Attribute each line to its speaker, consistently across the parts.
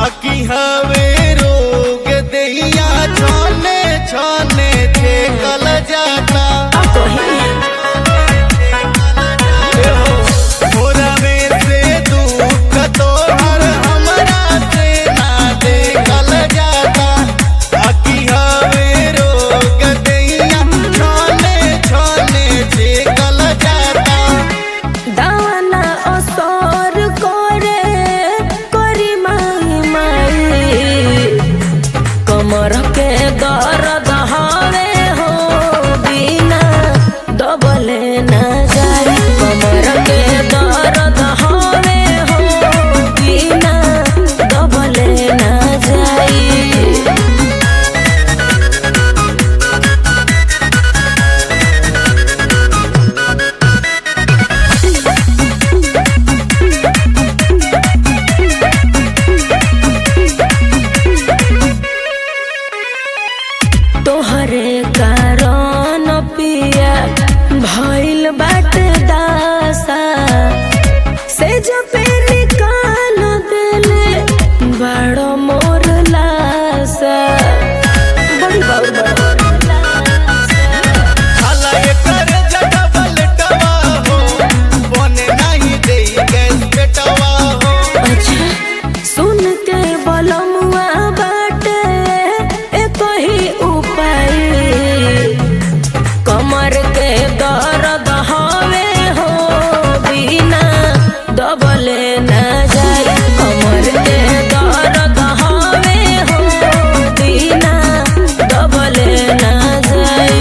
Speaker 1: आकी हवे रोग दैया छाने छाने थे कल जाता मोरा में से दुख तोहर हमरा से ना देखल जाता आकी हवे रोग दैया छाने छाने थे कल जाता
Speaker 2: दाना असर करे करी माई माई कमर के दर्द हवे हो बिना दबले ना जाई कमर के दर्द हवे हो बिना दबले ना जाई तोहरे कारण पिया भइल बाटे दासा से जपे निकाल देले बड़ो मोर लासा बड़ी बाबू
Speaker 1: साला एकर जटबल टवा हो बने नाही देई गैस पेटवा हो
Speaker 2: अच्छा सुन के बलमुआ बाटे एक ही उपाय कमर के दर्द हवे हो बिना दबले ना जाए कमर के दर्द हवे हो बिना दबले ना जाए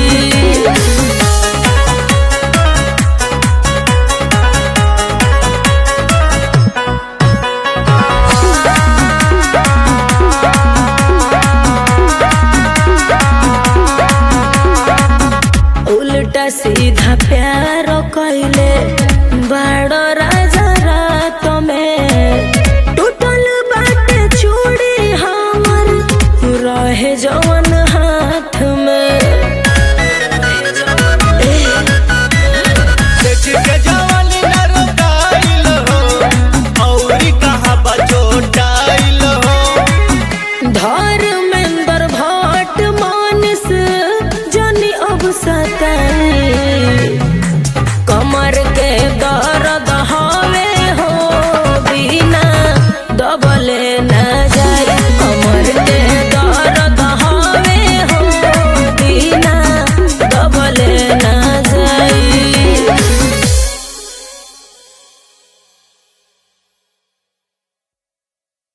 Speaker 2: उल्टा सीधा प्यार कैले बड़ राजा रात में टूटल बाटे चूड़ी हमर रहे जवन हाथ में
Speaker 1: देख के जवानी न रोकाइल हो औरी कहाँ बचोटाइल हो
Speaker 2: धर्मेंद्र भट्ट मानस जनी अब सताई कमर के दर्द हवे हो बिना दबले न जाए कमर के दर्द हवे हो बिना दबले न